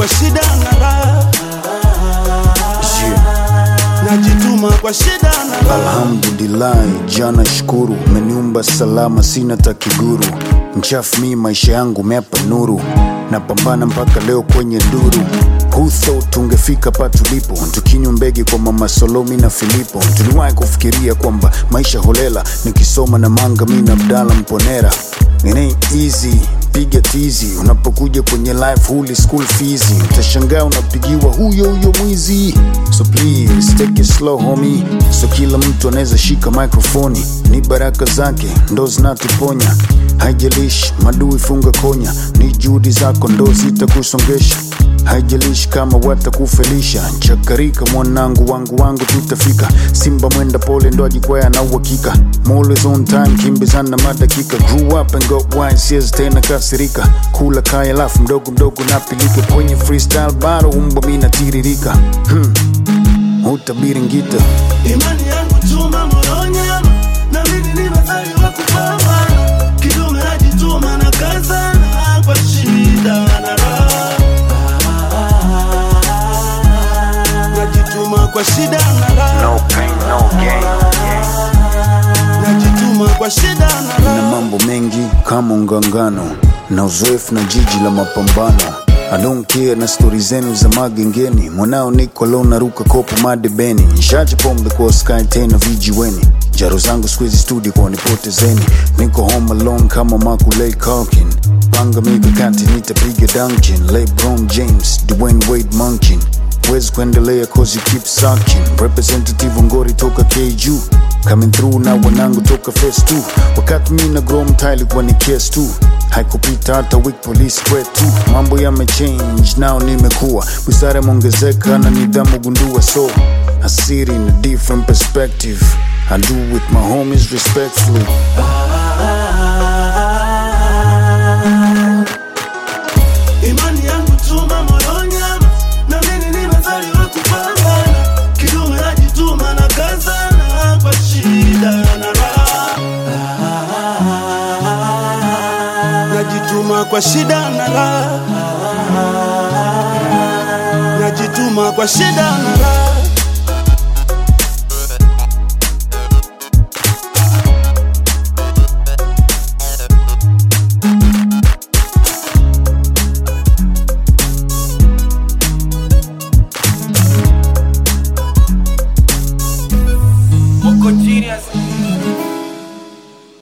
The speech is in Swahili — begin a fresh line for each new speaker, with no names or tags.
kwa shida na raha, najituma kwa shida na raha.
Alhamdulillahi, jana shukuru, umeniumba salama, sina takiguru. Mchafu mi maisha yangu meapa nuru, napambana mpaka leo kwenye duru. Who thought tungefika pa tulipo, tukinywa mbege kwa mama Solomi na Filipo. Tuliwahi kufikiria kwamba maisha holela, nikisoma na manga mi na Abdala Mponera. It ain't easy piga tizi unapokuja kwenye life huli school fees utashangaa unapigiwa huyo huyo mwizi so please take it slow homie so kila mtu anaweza shika microfoni ni baraka zake ndo zinatuponya haijalishi madui funga konya ni juhudi zako ndo zitakusongesha haijalishi kama watakufelisha chakarika mwanangu wangu wangu tutafika simba mwenda pole ndo ajikwaya na uhakika I'm always on time kimbizana madakika grew up and got wise siwezi tena kasirika kula kaya lafu mdogo mdogo napilika kwenye freestyle bado umbo mi natiririka hmm. utabiri ngita
Imani yangu chuma moronyama, na mimi nimezaliwa kupambana. Kidume najituma na kazana kwa shida na raha, najituma kwa shida na raha,
no pain, no gain.
najituma kwa shida na
na
raha.
mambo mengi kama ungangano na uzoefu na jiji la mapambano I don't care na stori zenu za magengeni mwanao niko leo naruka kopo madebeni nshache pombe kwa sky tena vijiweni jaro zangu squeeze studio kwa nipotezeni niko home alone kama makulei Culkin panga mikakati nitapiga dunkin lebron james dwayne wade munkin wezi kuendelea cause you keep sucking representative ngori toka kju coming through na wanangu toka face 2 wakati mi na grow mtaa ilikuwa ni case tu haikupita hata week police kwetu mambo yamechange nao nimekuwa busara imeongezeka na nidhamu gundua so asiri in a different perspective I do with my homies respectfully
Imani yangu chuma moronyama, na mimi nimezaliwa kupambana. Kidume najituma na kazana kwa shida na raha, najituma kwa shida na raha, najituma kwa shida na raha.